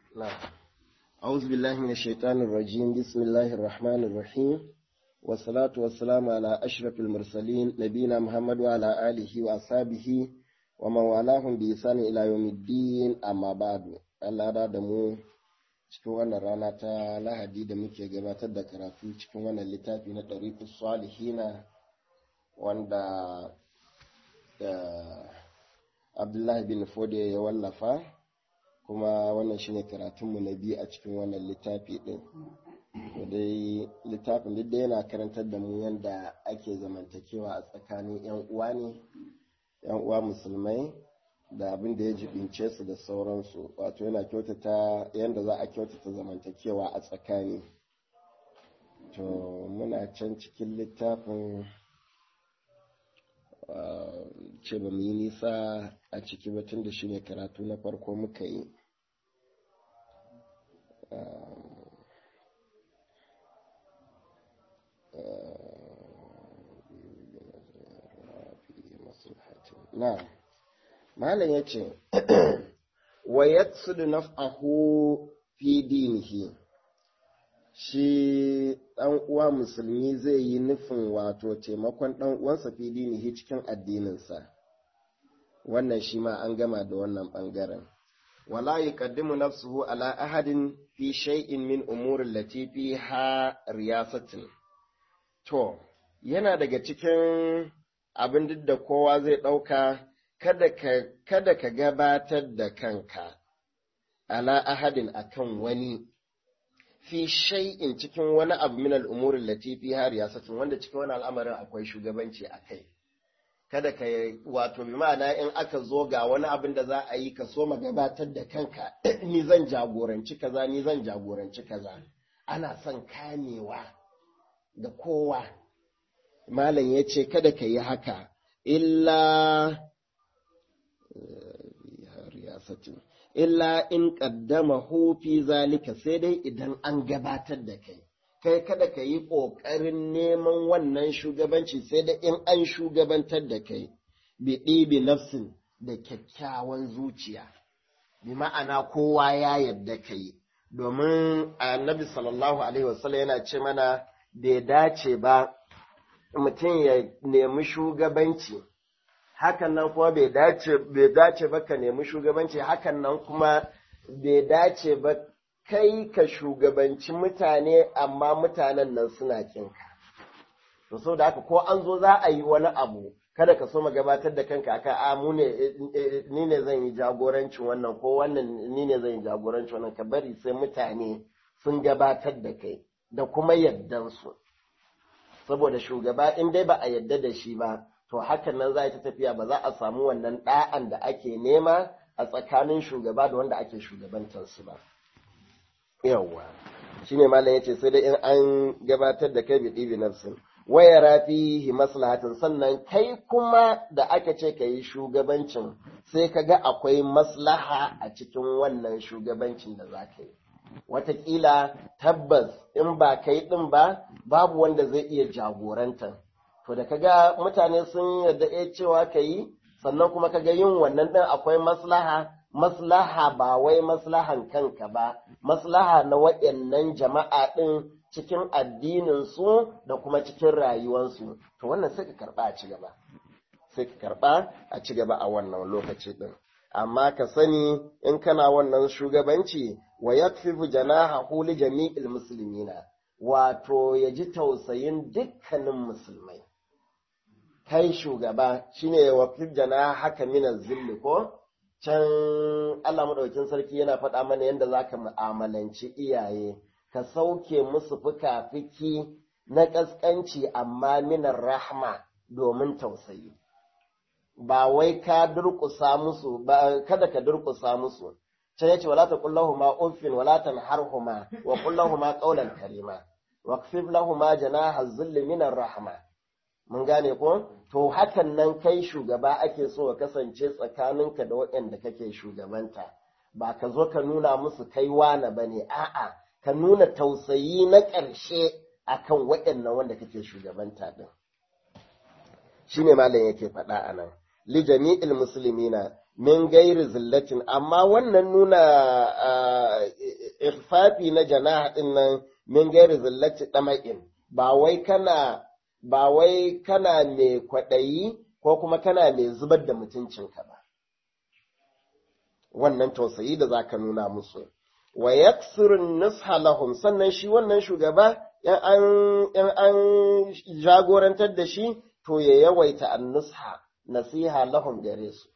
نعم أعوذ بالله من الشيطان الرجيم بسم الله الرحمن الرحيم والصلاة والسلام على أشرف المرسلين نبينا محمد وعلى آله وأصحابه ومن والاهم بإحسان إلى يوم الدين أما بعد Allah da da mu cikin wannan rana ta lahadi da muke gabatar da karatu cikin wannan littafi na ɗariƙus salihina wanda Abdullahi bin Fode ya wallafa kuma wannan shine karatunmu na biyu a cikin wannan littafi ɗin. dai littafin duk da yana karantar da mu yadda ake zamantakewa a tsakanin 'yan uwa ne 'yan uwa musulmai da abin da ya jibince su da sauransu wato yana kyautata yadda za a kyautata zamantakewa a tsakani to muna can cikin littafin ce ba mu yi nisa a ciki ba tun da shi ne karatu na farko muka yi na malam ya ce wa yatsudu naf'ahu fi dinihi shi ɗan uwa musulmi zai yi nufin wato taimakon ɗan uwansa fi dinihi cikin addininsa wannan shi ma an gama da wannan ɓangaren wala yuqaddimu nafsuhu ala ahadin fi shay'in min umurin latifi ha riyasatin to yana daga cikin abin duk da kowa zai ɗauka kada ka gabatar da kanka ala ahadin akan wani fi shay'in cikin wani abu min al'umurin latifi har yasatin wanda cikin wani al'amarin akwai shugabanci a kai kada ka wato bi ma'ana in aka zo ga wani abin da za a yi ka so gabatar da kanka ni zan jagoranci kaza ni zan jagoranci kaza ana son kamewa da kowa malam ya ce kada ka yi haka illa illa in ƙaddama fi zalika sai dai idan an gabatar da kai kai kada ka yi ƙoƙarin neman wannan shugabanci sai dai in an shugabantar da kai bi ɗibi nafsin da kyakkyawan zuciya bi ma'ana kowa ya yadda ka yi domin annabi sallallahu alaihi wasallam yana ce mana bai dace ba mutum ya nemi shugabanci hakan nan kuma bai dace bai dace ba ka nemi shugabanci hakan nan kuma bai dace ba kai ka shugabanci mutane amma mutanen nan suna kinka to so da haka ko an zo za a yi wani abu kada ka so ma gabatar da kanka akan a mu ne ni ne zan yi jagorancin wannan ko wannan ni ne zan yi jagorancin wannan ka bari sai mutane sun gabatar da kai da kuma yaddansu saboda shugaba in dai ba a yadda da shi ba to hakan nan za ta tafiya ba za a samu wannan ɗa'an da ake nema a tsakanin shugaba da wanda ake shugabantarsu ba. Yawwa, shi ne malam ya ce sai dai in an gabatar da kai bi ɗibi nafsin. Waya rafi maslahatin sannan kai kuma da aka ce ka yi shugabancin sai ka ga akwai maslaha a cikin wannan shugabancin da za ka yi. Wataƙila tabbas in ba kai ɗin ba, babu wanda zai iya jagorantar. to da kaga mutane sun yarda eh cewa ka yi sannan kuma kaga yin wannan ɗin akwai maslaha maslaha ba wai maslahan kanka ba maslaha na waɗannan jama'a ɗin cikin addinin su da kuma cikin rayuwarsu to wannan sai ka karɓa a ci gaba sai ka karɓa a ci gaba a wannan lokaci ɗin amma ka sani in kana wannan shugabanci wa yakfifu janahahu li jami'il muslimina wato ya ji tausayin dukkanin musulmai kai shugaba shine wa jana haka mina zilli ko can Allah madaukakin sarki yana faɗa mana yadda zaka mu'amalanci iyaye ka sauke musu fuka-fiki na ƙasƙanci amma minar rahma domin tausayi ba wai ka durƙusa musu ba kada ka durƙusa musu can yace wala taqullahuma uffin wala tanharhuma wa qullahuma qawlan karima waqfif lahuma janaha dhilli minar rahma mun gane ko to hakan nan kai shugaba ake so ka kasance tsakaninka da waɗanda kake shugabanta ba ka zo ka nuna musu kai wane ba ne a'a ka nuna tausayi na ƙarshe akan waɗannan wanda kake shugabanta din shine malam yake faɗa a nan li jami'il muslimina min gairi zillatin amma wannan nuna ikhfafi na janaha din nan min gairi zillati dama'in ba wai kana ba wai kana mai kwaɗayi ko kuma kana mai zubar da mutuncinka ba wannan tausayi da zaka nuna musu wa yaksirun nusha lahum sannan shi wannan shugaba in an jagorantar da shi to ya yawaita an nusha nasiha lahum gare su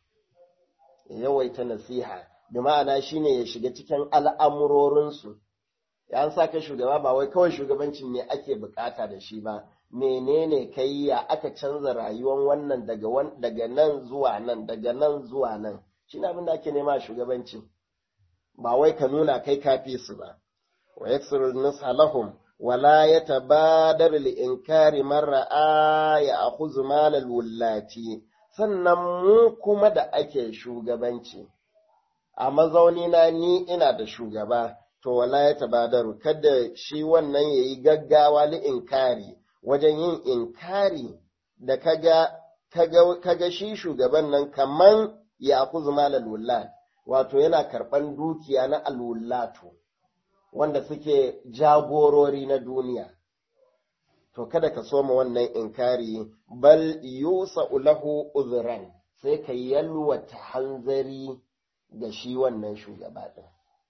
ya yawaita nasiha bi ma'ana shine ya shiga cikin al'amurorinsu ya sa ka shugaba ba wai kawai shugabancin ne ake bukata da shi ba menene kai ya aka canza rayuwar wannan daga daga nan zuwa nan daga nan zuwa nan shine abin da ake nema shugabancin ba wai ka nuna kai kafi su ba wa yaksiru nusha lahum wala yatabadar li inkari man ra'a ya akhudhu mal al wullati sannan mu kuma da ake shugabanci a mazauni na ni ina da shugaba to wala yatabadaru kada shi wannan yayi gaggawa li inkari wajen yin inkari da kaga kaga kaga shi shugaban nan kaman ya akhudhu mal al wullati wato yana karɓan dukiya na alwullatu wanda suke jagorori na duniya. To kada ka soma wannan inkari bal yusa lahu uzran sai ka yalwata hanzari ga shi wannan shugaba ɗin.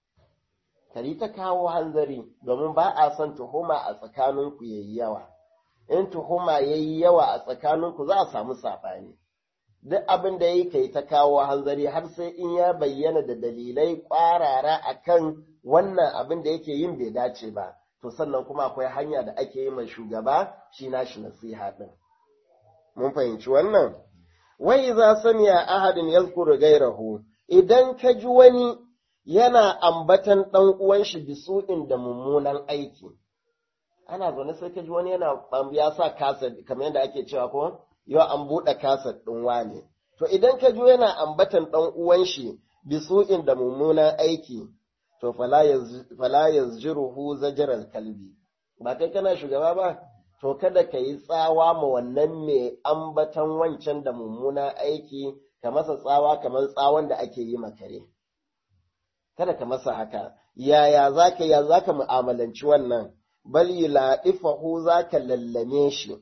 Kari ta kawo hanzari domin ba a son tuhuma a tsakaninku yayi yawa. In tuhuma yayi yawa a tsakaninku za a samu saɓani. duk abin da yi kai ta kawo hanzari har sai in ya bayyana da dalilai ƙwarara akan wannan abin da yake yin bai dace ba to sannan kuma akwai hanya da ake yi mai shugaba shi nashi nasiha din mun fahimci wannan wai za samiya ahadin yazkuru gairahu idan ka ji wani yana ambatan ɗan uwan shi bisu'in da mummunan aiki ana zaune sai ka ji wani yana ya sa kasa kamar yadda ake cewa ko yau an buɗe kasar ɗin wane. To idan ka jo yana ambatan ɗan uwan shi bisu'in da mummunan aiki, to fala yazjiruhu zajiral kalbi. Ba kai kana shugaba ba, to kada ka yi tsawa ma wannan mai ambatan wancan da mummunan aiki, ka masa tsawa kamar tsawon da ake yi makare. Kada ka masa haka, yaya za ka ya za ka mu'amalanci wannan, bal yi la'ifahu za ka lallame shi.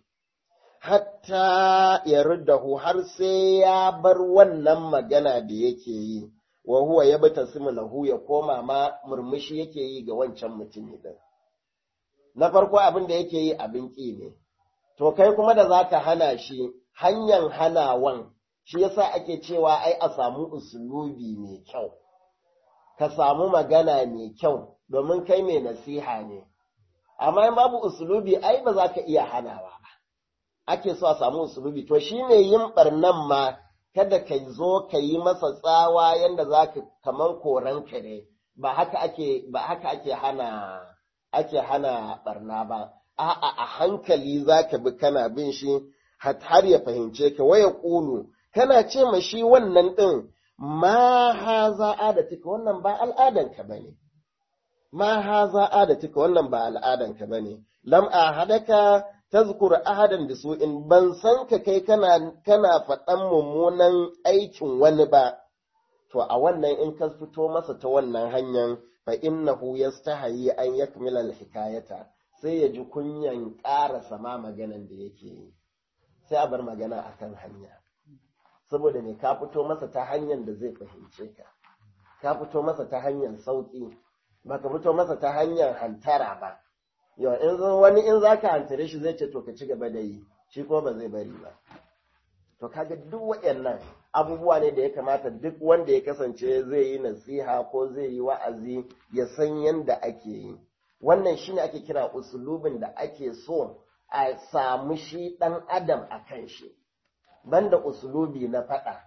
hatta ya ruddahu har sai ya bar wannan magana da yake yi, wa huwa ya bata lahu ya koma ma murmushi yake yi ga wancan mutumi din. Na farko abin da yake yi abin ƙi ne, to kai kuma da za ka hana shi hanyar hanawan, shi yasa ake cewa ai a samu usulubi mai kyau, ka samu magana mai kyau domin kai mai nasiha ne, amma in babu usulubi ai ba za ka iya hanawa ba. ake so a samu usulubi to shine yin barnan ma kada ka zo ka yi masa tsawa yanda za ka kaman koran kare ba haka ake ba haka ake hana ake hana barna ba a'a a hankali za ka bi kana bin shi har ya fahimce ka waya ƙulu kana ce ma shi wannan ɗin ma haza adatika wannan ba al'adanka bane ma haza adatika wannan ba al'adanka bane lam ahadaka tazkur ahadan da su in ban san ka kai kana kana faɗan mummunan aikin wani ba to a wannan in ka fito masa ta wannan hanyar fa innahu yastahi an yakmila alhikayata sai ya ji kunyan ƙara sama maganan da yake yi sai a bar magana akan hanya saboda me ka fito masa ta hanyar da zai fahimce ka ka fito masa ta hanyar sauƙi ba ka fito masa ta hanyar hantara ba yau in wani in za ka hantare shi zai ce to ka ci gaba da yi shi kuma ba zai bari ba to kaga duk waɗannan abubuwa ne da ya kamata duk wanda ya kasance zai yi nasiha ko zai yi wa'azi ya san yadda ake yi wannan shine ake kira usulubin da ake so a samu shi ɗan adam a kan shi banda usulubi na faɗa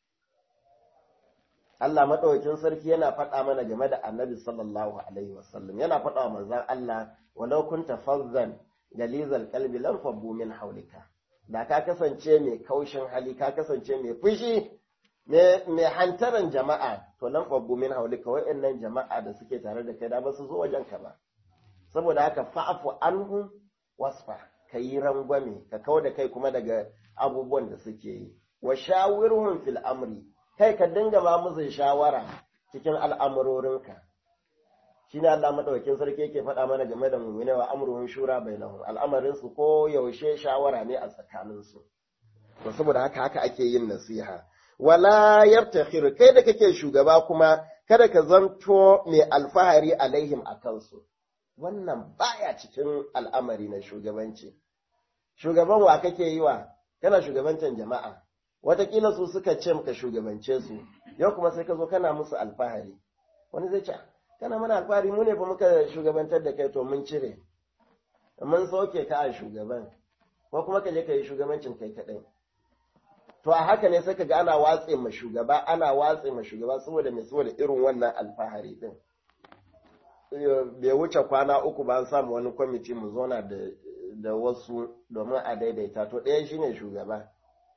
Allah maɗaukin sarki yana faɗa mana game da annabi sallallahu alaihi wasallam yana faɗa wa manzon Allah walau kunta fazzan galizal qalbi lam fabbu min haulika da ka kasance mai kaushin hali ka kasance mai fushi mai hantaran jama'a to lam fabbu min haulika wa'annan jama'a da suke tare da kai da ba su zo wajen ka ba saboda haka fa'fu anhu wasfa ka yi rangwame ka kau da kai kuma daga abubuwan da suke yi wa shawirhum fil amri kai ka dinga ba musu shawara cikin al'amurorinka shine Allah madaukakin sarki yake faɗa mana game da mu'mina wa amruhum shura bainahum al'amarin su ko yaushe shawara ne a tsakanin su to saboda haka haka ake yin nasiha wala yartakhir kai da kake shugaba kuma kada ka zanto mai alfahari alaihim akan su wannan baya cikin al'amari na shugabanci shugaban wa kake yi wa kana shugabancin jama'a watakila su suka ce ka shugabance su yau kuma sai ka zo kana musu alfahari wani zai ce kana mana alfahari mu ne fa muka shugabantar da kai to mun cire mun soke ka a shugaban ko kuma ka je ka yi shugabancin kai kaɗai to a haka ne sai ka ga ana watse ma shugaba ana watse ma shugaba saboda mai saboda irin wannan alfahari din bai wuce kwana uku ba an samu wani kwamiti mu zona da da wasu domin a daidaita to ɗaya shine shugaba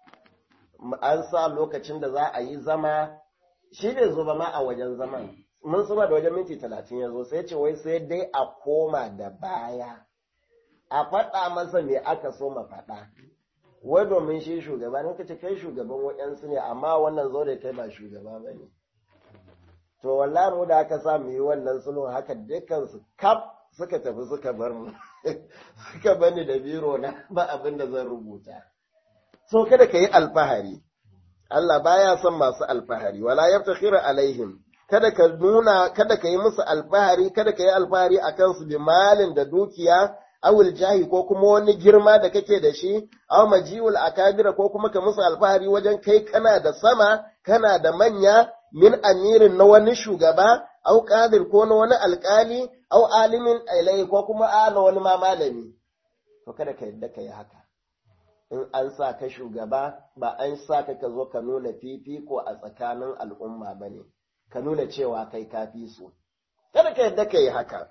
an sa lokacin da za a yi zama shi bai zo ba ma a wajen zaman mun suma da wajen minti talatin ya zo sai ce wai sai dai a koma da baya a faɗa masa me aka so ma faɗa wai domin shi shugaba ne kace kai shugaban waɗansu ne amma wannan zo da kai ba shugaba ba ne to wallahi mu da aka sa mu yi wannan sulhun haka dukkan su kaf suka tafi suka bar mu suka bani da biro na ba abin da zan rubuta so kada ka yi alfahari Allah baya son masu alfahari wala yaftakhira alaihim kada ka nuna kada ka yi musu alfahari kada ka yi alfahari akan su bi malin da dukiya awul jahi ko kuma wani girma da kake da shi aw majiul akabira ko kuma ka musu alfahari wajen kai kana da sama kana da manya min amirin na wani shugaba aw qadir ko na wani alkali aw alimin ilai ko kuma a na wani ma malami to kada ka yadda ka yi haka in an sa ka shugaba ba an sa ka ka zo ka nuna fifiko a tsakanin al'umma ba ne ka nuna cewa kai ka fi su kada ka yadda ka yi haka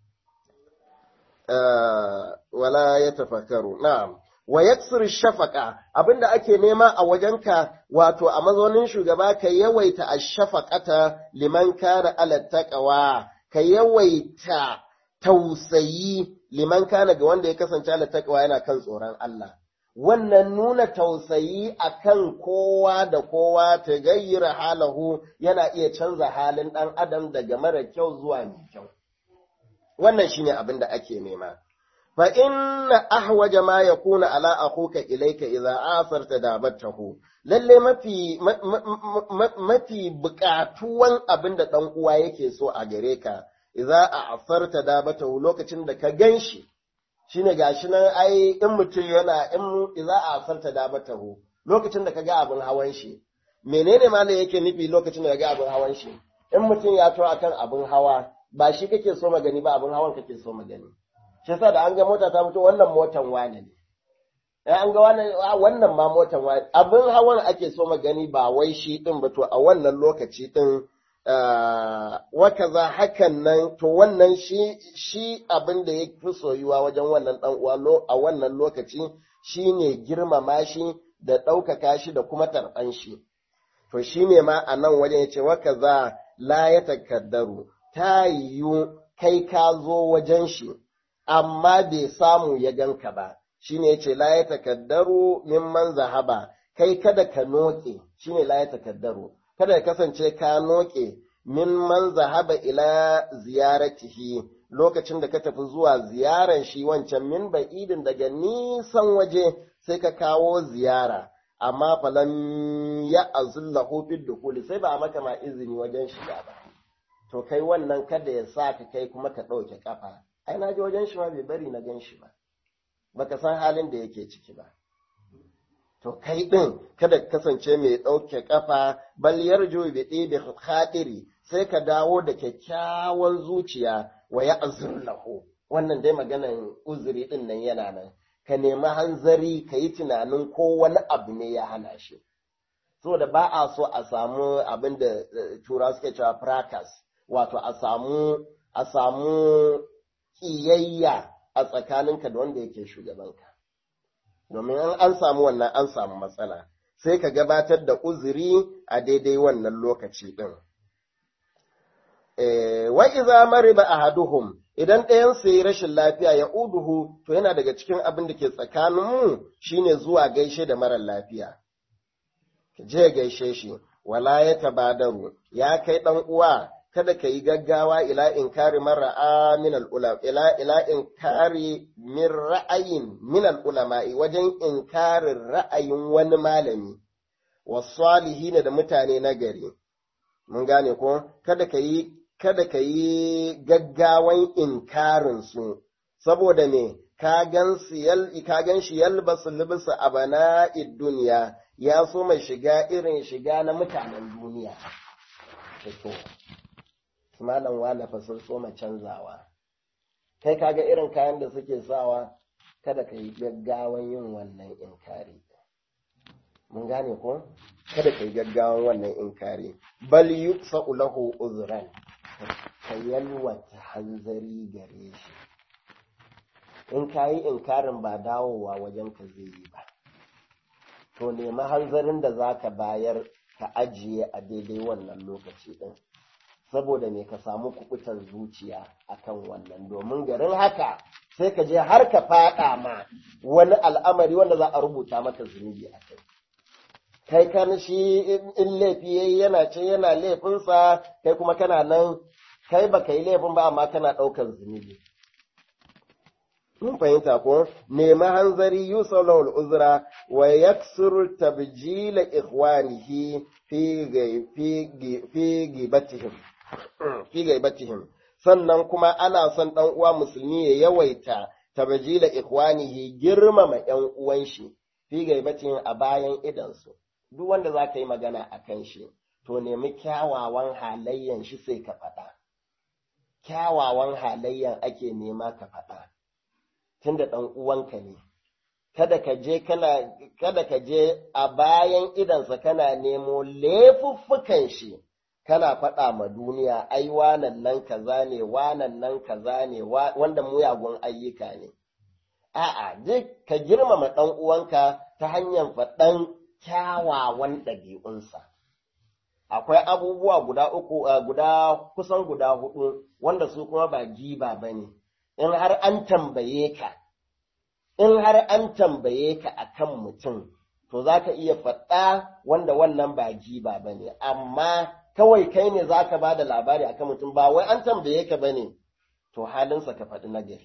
wala ya tafakaru na'am wa yaksir shafaka abinda ake nema a wajenka wato a mazaunin shugaba ka yawaita ashafaqata liman kana ala taqwa ka yawaita tausayi liman kana ga wanda ya kasance ala taqwa yana kan tsoron Allah wannan nuna tausayi akan kowa da kowa ta gayyara halahu yana iya canza halin ɗan adam daga mara kyau zuwa mai kyau wannan shine abin da ake nema fa inna ahwaja ma yakuna ala akhuka ilayka idza asarta dabatahu lalle mafi mafi bukatuwan abin da dan uwa yake so a gare ka idza asarta dabatahu lokacin da ka ganshi shine gashi nan ai in mutum yana in idza asarta dabatahu lokacin da ka ga abin hawan shi menene malam yake nufi lokacin da ka ga abin hawan shi in mutum ya to akan abin hawa ba shi kake so magani ba abin hawan kake so magani shi yasa da an ga mota ta fito wannan motan wane ne eh an ga wannan wannan ma motan wane abin hawan ake so magani ba wai shi din ba to a wannan lokaci din wa kaza hakan nan to wannan shi shi abin da ya fi soyuwa wajen wannan dan uwa a wannan lokaci shine girmama shi da ɗaukaka shi da kuma tarban shi to shine ma a nan wajen yace wa kaza la ya takaddaru ta yiwu kai ka zo wajen shi, amma bai samu ya ganka ba, shi ne ce la ya takaddaru mimman zahaba, kai kada ka noke, shi ne la ya takaddaru, kada ya kasance ka noke mimman zahaba ila ziyaratihi lokacin da ka tafi zuwa ziyaran shi wancan min ba'idin daga nisan waje sai ka kawo ziyara. Amma falan ya azullahu fid dukuli sai ba a maka ma izini wajen shiga ba. to kai wannan kada ya sa ka kai kuma ka ɗauke ƙafa ai na ji wajen shi ma bai bari na gan shi ba baka san halin da yake ciki ba to kai ɗin kada ka kasance mai ɗauke ƙafa bal yarju bi ɗibi khatiri sai ka dawo da kyakkyawan zuciya wa ya lahu wannan dai maganan uzuri ɗin nan yana nan ka nemi hanzari ka yi tunanin ko wani abu ne ya hana shi saboda ba a so a samu abin da tura suke cewa fracas wato a samu a samu ƙiyayya a tsakaninka da wanda yake shugabanka domin an an samu wannan an samu matsala sai ka gabatar da uzuri a daidai wannan lokaci ɗin. wa iza mariba ahaduhum idan ɗayan su yi rashin lafiya ya uduhu to yana daga cikin abin da ke tsakaninmu shine zuwa gaishe da marar lafiya je gaishe shi wala ya tabadaru ya kai ɗan uwa kada ka yi gaggawa ila inkari mar'a min al-ulama ila ila inkari min ra'ayin min al-ulama'i wajen inkarin ra'ayin wani malami wasalihin da mutane na gari mun gane ko kada ka yi kada ka yi gaggawan inkarin su saboda me ka gan ka gan shi yalbasu libsa abana'id duniya ya so mai shiga irin shiga na mutanen duniya to malam wane fa sun so canzawa kai kaga irin kayan da suke sawa kada ka yi gaggawan yin wannan inkari mun gane ko kada ka yi gaggawan wannan inkari bal yuksa'u lahu uzran ka yalwata hanzari gare shi in ka yi inkarin ba dawowa wajen ka zai yi ba to nemi hanzarin da za ka bayar ka ajiye a daidai wannan lokaci ɗin saboda me ka samu kubutar zuciya akan wannan domin garin haka sai ka je har ka faɗa ma wani al'amari wanda za a rubuta maka zunubi a kai kai kan shi in laifi yayi yana ce yana laifinsa kai kuma kana nan kai baka yi laifin ba amma kana ɗaukar zunubi mun fahimta ko nema hanzari yusalul uzra wa yaksuru tabjila ikhwanihi fi fi gibatihim fi gaibatihim sannan kuma ana son dan uwa musulmi ya yawaita tabjila ikhwanihi girmama yan uwan shi fi gaibatihim a bayan idansu duk wanda za ka yi magana a kan shi to nemi kyawawan halayyan shi sai ka faɗa kyawawan halayyan ake nema ka faɗa tunda ɗan uwanka ne kada ka je kana kada ka je a bayan idansa kana nemo laifuffukan shi kana faɗa ma duniya ai wanan nan kaza ne wanan nan kaza ne wanda muyagun ayyuka ne a'a duk ka girmama ɗan uwanka ta hanyar faɗan kyawawan ɗabi'unsa akwai abubuwa guda uku guda kusan guda hudu wanda su kuma ba giba bane in har an tambaye ka, in har an tambaye ka akan mutum, to za ka iya faɗa wanda wannan ba giba ba ne, amma kawai kai ne za ka ba da labari akan mutum ba wai an tambaye ka ba ne, to halinsa ka faɗi nagari.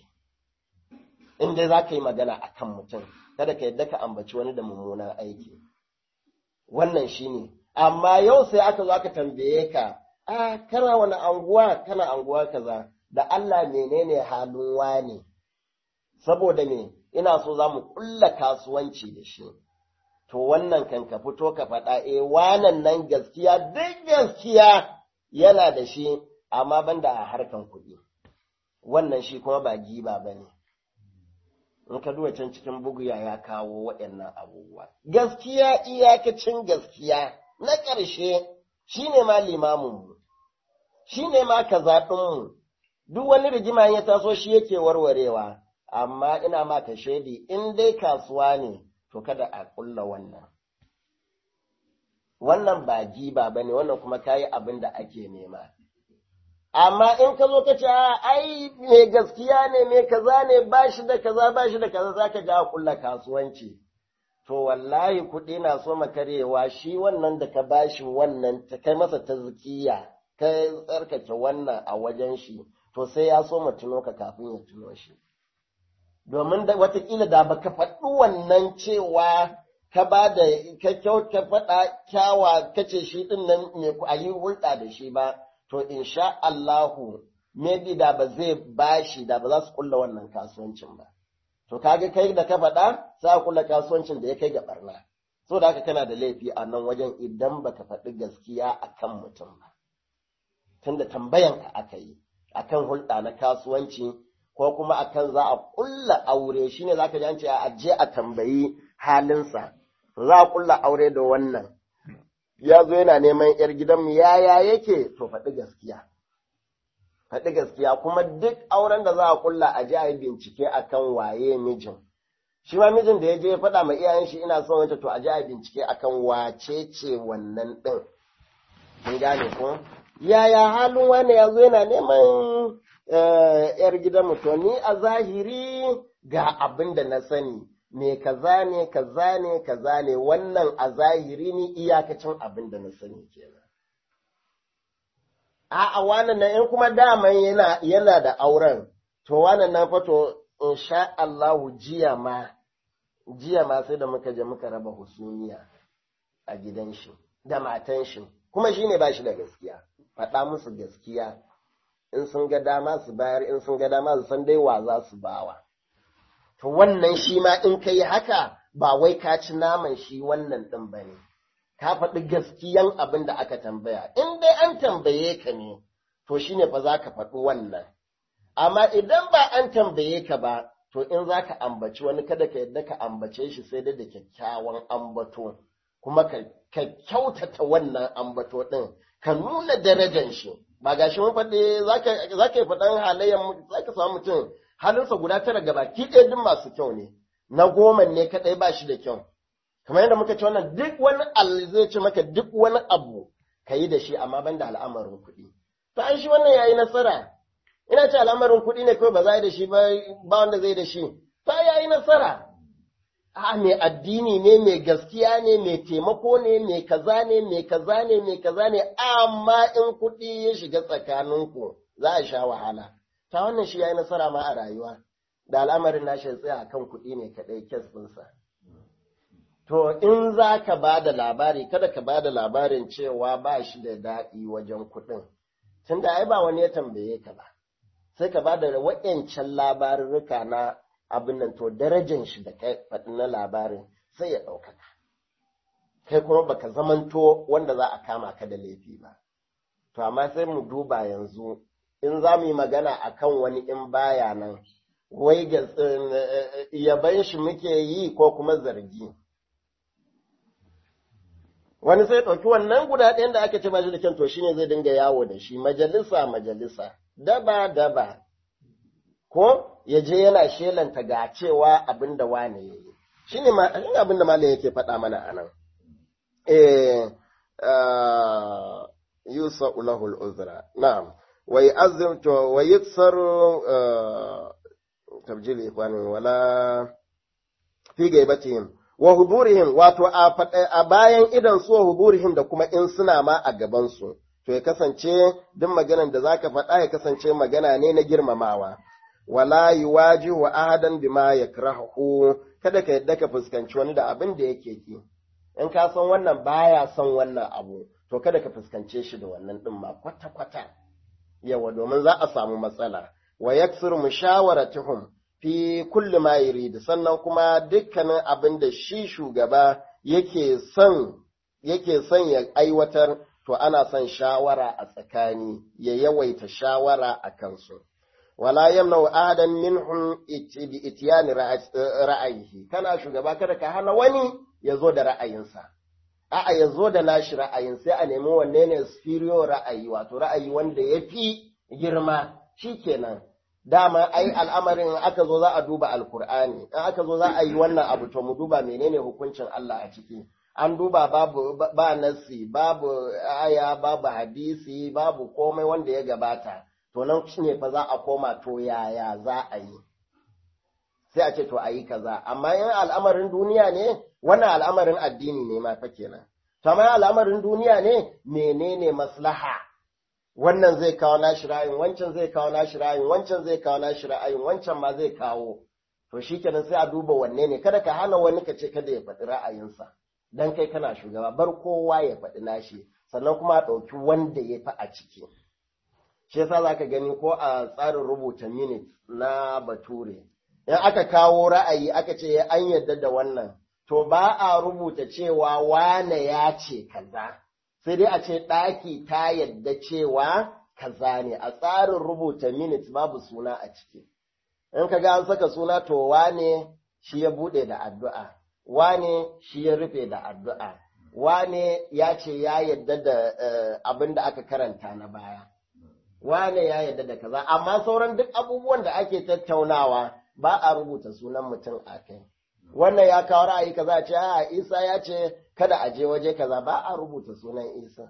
In dai za ka yi magana akan mutum, kada ka yadda ka ambaci wani da mummunan aiki. Wannan shi ne, amma yau sai aka zo aka tambaye ka, a kana wani anguwa, kana anguwa kaza. da Allah menene halin wane, saboda me ina so za mu ƙulla kasuwanci da shi, to wannan kan ka fito ka faɗa e wanan nan gaskiya duk gaskiya yana da shi, amma banda a harkan kuɗi, wannan shi kuma ba giba ba ne. In ka duba can cikin buguya ya kawo waɗannan abubuwa. Gaskiya iyakacin gaskiya na ƙarshe shi ne ma limaminmu, shi ne ma kazaɗinmu. duk wani rigima ya taso shi yake warwarewa, amma ina maka shaidi in dai kasuwa ne, to kada a ƙulla wannan. Wannan ba giba ba ne, wannan kuma kayi abin da ake nema. Amma in ka zo ka ce, ai, mai gaskiya ne, mai kaza ne, ba shi da kaza, ba shi da kaza, za ka ga a ƙulla kasuwanci. To, wallahi kuɗi na so makarewa shi wannan da ka bashi wannan, ta kai masa ta zikiya, ka tsarkake wannan a wajen shi. to sai ya so tuno ka kafin ya tuno shi. Domin da watakila da baka faɗi wannan cewa ka ba da ka kyau ka faɗa kyawa kace shi ɗin nan mai ku ayi hulɗa da shi ba, to insha Allahu maybe da ba zai bashi da ba za su kulla wannan kasuwancin ba. To kaga kai da ka faɗa sai a kulla kasuwancin da ya kai ga barna. So da haka kana da laifi a nan wajen idan baka faɗi gaskiya akan mutum ba. Tunda tambayanka aka yi. akan hulɗa na kasuwanci ko kuma akan za a ƙulla aure shine za ka ji an ce a je a tambayi halinsa za a ƙulla aure da wannan ya zo yana neman ‘yar gidanmu yaya yake to faɗi gaskiya faɗi gaskiya kuma duk auren da za a ƙulla a je a yi bincike akan waye mijin shi ma mijin da ya je ya faɗa ma iyayen shi ina son wanta to a je a yi bincike akan wace ce wannan ɗin mun gane ko yaya halin wani ya zo yana neman ‘yar gidan to ni a zahiri ga abin da na sani, me kaza ne, kaza ne, kaza ne, wannan a zahiri ni iyakacin abin da na sani kenan. a'a wannan nan in kuma daman yana yana da auren to wannan nan fa to insha Allah jiya ma jiya ma sai da muka je muka raba husumiya a gidan shi da matan shi kuma shine ba shi da gaskiya faɗa musu gaskiya in sun ga dama su bayar in sun ga dama su san dai wa za su bawa to wannan shi ma in kai haka ba wai ka ci naman shi wannan ɗin ba ne ka faɗi gaskiyan abin da aka tambaya in dai an tambaye ka ne to shine fa za ka faɗi wannan amma idan ba an tambaye ka ba to in za ka ambaci wani kada ka yadda ka ambace shi sai dai da kyakkyawan ambato kuma ka kyautata wannan ambato ɗin ka nuna darajan shi ba ga shi mun faɗi za ka yi faɗan halayen za ka samu mutum halinsa guda tara gaba ki ɗaya duk masu kyau ne na goma ne kaɗai ba shi da kyau kamar yadda muka ce wannan duk wani al zai ce maka duk wani abu ka yi da shi amma ban da al'amarin kuɗi to an shi wannan yayi nasara ina ce al'amarin kuɗi ne kawai ba za a yi da shi ba ba wanda zai da shi to yayi nasara a mai addini ne mai gaskiya ne mai taimako ne mai kaza ne mai kaza ne mai kaza ne amma in kuɗi ya shiga tsakaninku za a sha wahala ta wannan shi yayi nasara ma a rayuwa da al'amarin nashi ya tsaya akan kuɗi ne kaɗai kes ɗinsa. To, in za ka ba da labari, kada ka ba da labarin cewa ba shi da daɗi wajen kuɗin, tun da ai ba wani ya tambaye ka ba, sai ka ba da waɗancan labarurruka na abin nan to darajan shi da kai faɗi na labarin sai ya ɗaukaka. Kai kuma baka zamanto wanda za a kama ka da laifi ba. To, amma sai mu duba yanzu, in za mu yi magana akan wani in baya nan, wai ga yaban shi muke yi ko kuma zargi. Wani sai ɗauki wannan guda ɗayan da aka ce ba shi da kyan to shine zai dinga yawo da shi majalisa majalisa, daba daba, ko ya je yana shelanta ga cewa abin da wane ya yi. Shi ne abin da malam yake faɗa mana a nan. Eh, Yusa ulahul uzra, na'am. ويأذن ويكسر تبجيل إخوانهم ولا في غيبتهم وحضورهم wato a bayan idan su huburihim da kuma in suna ma a gabansu to ya kasance duk maganan da zaka faɗa ya kasance magana ne na girmamawa wala yuwajihu ahadan bima yakrahu kada ka yadda ka fuskanci wani da abin da yake ki in ka san wannan baya son wannan abu to kada ka fuskance shi da wannan din ma kwata kwata yawa domin za a samu matsala wa yaksir mushawaratuhum fi kulli ma yurid sannan kuma dukkanin abin da shi shugaba yake son yake son ya aiwatar to ana son shawara a tsakani ya yawaita shawara a kansu wala yamna ahadan minhum bi itiyani ra'ayihi kana shugaba kada ka hana wani ya zo da ra'ayinsa a'a ya zo da nashi ra'ayin sai a nemi wanne ne superior ra'ayi wato ra'ayi wanda ya fi girma shi kenan dama ai al'amarin aka zo za a duba alkur'ani in aka zo za a yi wannan abu to mu duba menene hukuncin Allah a ciki an duba babu ba nasi babu aya babu hadisi babu komai wanda ya gabata to nan ne fa za a koma to yaya za a yi sai a ce to a yi kaza amma in al'amarin duniya ne wannan al'amarin addini ne ma fa kenan to amma al'amarin duniya ne menene maslaha wannan zai kawo nashi ra'ayin wancan zai kawo nashi ra'ayin wancan zai kawo nashi ra'ayin wancan ma zai kawo to shikenan sai a duba wanne ne kada ka hana wani ka ce kada ya faɗi ra'ayinsa dan kai kana shugaba bar kowa ya faɗi nashi sannan kuma a ɗauki wanda ya fi a ciki shi yasa zaka gani ko a tsarin rubuta minute na bature in aka kawo ra'ayi aka ce an yarda da wannan to ba a rubuta cewa wane ya ce kaza sai dai a ce ɗaki ta yadda cewa kaza ne a tsarin rubuta minutes babu suna a ciki in ka ga an saka suna to wane shi ya buɗe da addu'a wane shi ya rufe da addu'a wane ya ce ya yadda da abin da aka karanta na baya wane ya yadda da kaza amma sauran duk abubuwan da ake tattaunawa ba a rubuta sunan mutum a kai wannan ya kawo ra'ayi kaza a ce a isa ya ce kada a je waje kaza ba a rubuta sunan isa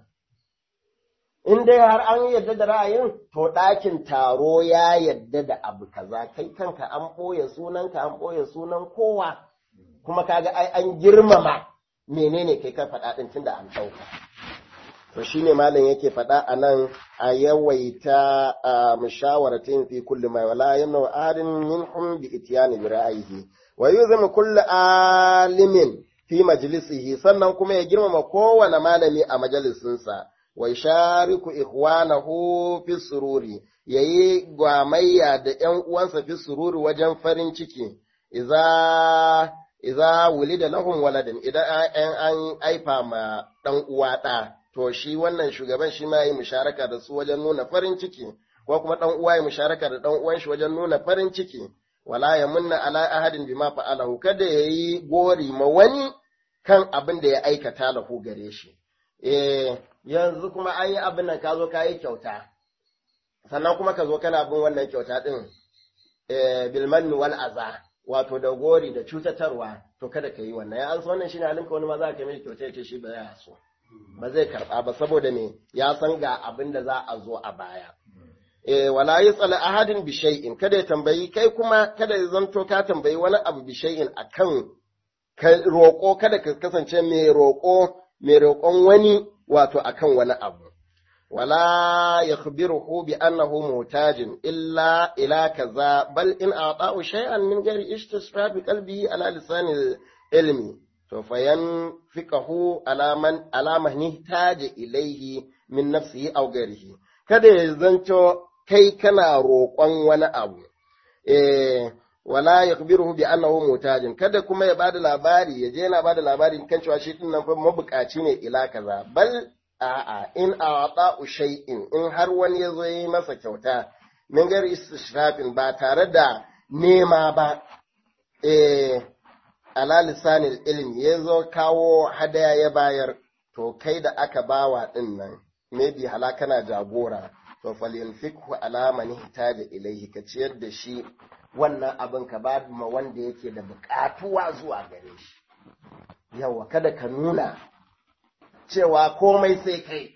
in dai har an yadda da ra'ayin to ɗakin taro ya yadda da abu kaza kai kanka an ɓoye sunanka an ɓoye sunan kowa kuma kaga ai an girmama menene kai ka faɗa ɗin tunda an ɗauka to shine malam yake faɗa a nan a yawaita a mushawaratin fi kulli ma wala yamna ahadin minhum bi ityani bi ra'ayihi wa yuzim kulli alimin fi majlisihi sannan kuma ya girmama kowane malami a majalisinsa wa shariku ikhwanahu fi sururi yayi gwamayya da ƴan uwansa fi sururi wajen farin ciki idza idza wulida lahum waladan idan an aifa ma dan uwa da to shi wannan shugaban shi ma yi musharaka da su wajen nuna farin ciki ko kuma dan uwa ya musharaka da dan uwan shi wajen nuna farin ciki wala ya munna ala ahadin bima fa'alahu kada yayi gori ma wani kan abin da ya aikata lahu gare shi eh yanzu kuma an yi abin nan ka zo ka yi kyauta sannan kuma ka zo kana bin wannan kyauta din eh bilmanni wal aza wato da gori da cutatarwa to kada ka yi wannan ya an so wannan shine halinka wani ma za ka mai kyauta ya ce shi ba ya so ba zai karba ba saboda me ya san ga abin da za a zo a baya eh wala yasal ahadin bi shay'in kada ya tambayi kai kuma kada ya zanto ka tambayi wani abu bi shay'in akan ka roƙo kada ka kasance mai roƙo mai roƙon wani wato akan wani abu wala yakhbiruhu bi annahu mutajin illa ila kaza bal in a'ta'u shay'an min ghairi istisfa bi qalbihi ala lisani ilmi to fayan fiqahu ala man ala man ihtaja ilayhi min nafsihi aw ghairihi kada ya zanto kai kana roƙon wani abu eh wala yakhbiruhu bi annahu mutajin kada kuma ya bada labari ya je yana bada labari kan cewa shi din nan fa mabukaci ne ila kaza bal a'a in a'ta'u shay'in in har wani yazo yi masa kyauta min gar istishrafin ba tare da nema ba eh ala lisanil ilmi yazo kawo hadaya ya bayar to kai da aka bawa din nan maybe halakana jagora to falyanfikhu ala man ihtaja ilayhi ka ciyar da shi wannan abin ka ba ma wanda yake da bukatuwa zuwa gare shi yawa kada ka nuna cewa komai sai kai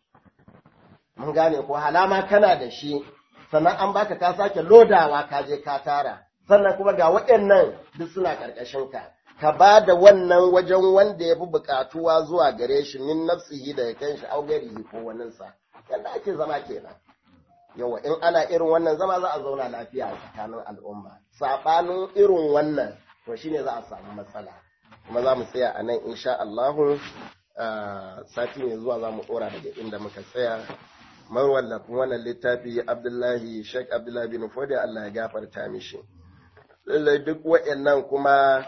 mun gane ko halama kana da shi sannan an baka ka sake lodawa ka je ka tara sannan kuma ga waɗannan duk suna ƙarƙashin ka ka ba da wannan wajen wanda ya fi buƙatuwa zuwa gare shi min nafsihi da ya kan shi augarihi ko waninsa yadda ake zama kenan yawa in ana irin wannan zama za a zauna lafiya a tsakanin al'umma saɓanin irin wannan to shine za a samu matsala kuma za mu tsaya a nan insha Allahu sati mai zuwa za mu ɗora daga inda muka tsaya mawallafin wannan littafi Abdullahi Sheikh Abdullahi bin Fodi Allah ya gafarta mishi lallai duk waɗannan kuma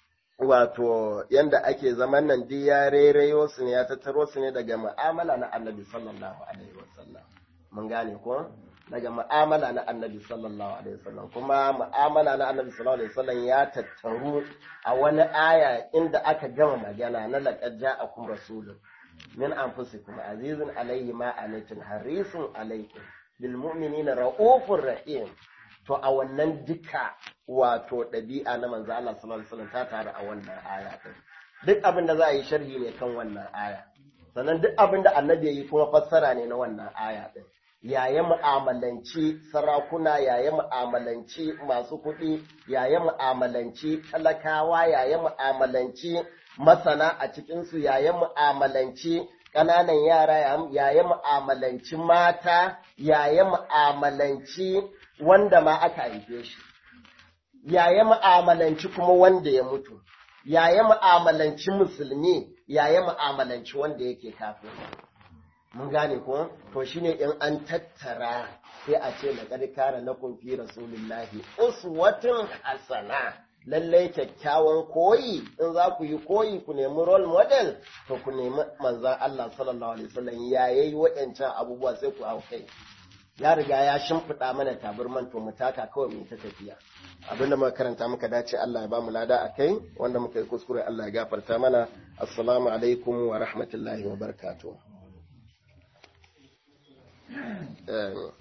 wato yanda ake zaman nan duk ya rairayo su ne ya tattaro su ne daga mu'amala na Annabi sallallahu alaihi wasallam mun gane ko daga mu'amala na Annabi sallallahu alaihi wasallam kuma mu'amala na Annabi sallallahu alaihi wasallam ya tattaru a wani aya inda aka gama magana na laqad ja'akum rasulun min anfusikum azizun alaihi ma anitun harisun alaikum bil mu'minina raufur rahim to a wannan duka wato ɗabi'a na manzo Allah sallallahu alaihi wasallam ta taru a wannan aya din duk abin da za a yi sharhi ne kan wannan aya sannan duk abin da annabi ya yi kuma fassara ne na wannan aya din yaya mu'amalanci sarakuna yaya mu'amalanci masu kuɗi yaya mu'amalanci talakawa yaya mu'amalanci masana a cikinsu yaya mu'amalanci ƙananan yara yaya mu'amalanci mata yaya mu'amalanci wanda ma aka haife shi yaya mu'amalanci kuma wanda ya mutu yaya mu'amalanci musulmi yaya mu'amalanci wanda yake kafin mun gane ko to shine in an tattara sai a ce laqad kana lakum fi rasulillahi uswatun hasana lallai kyakkyawan koyi in za ku yi koyi ku nemi role model to ku nemi manzon Allah sallallahu alaihi wasallam ya yayi waɗancan abubuwa sai ku hau kai ya riga ya shimfiɗa mana taburman to mu taka kawai mu ta tafiya abinda muka karanta muka dace Allah ya ba mu lada akai wanda muka yi kuskure Allah ya gafarta mana assalamu alaikum wa rahmatullahi wa barakatuh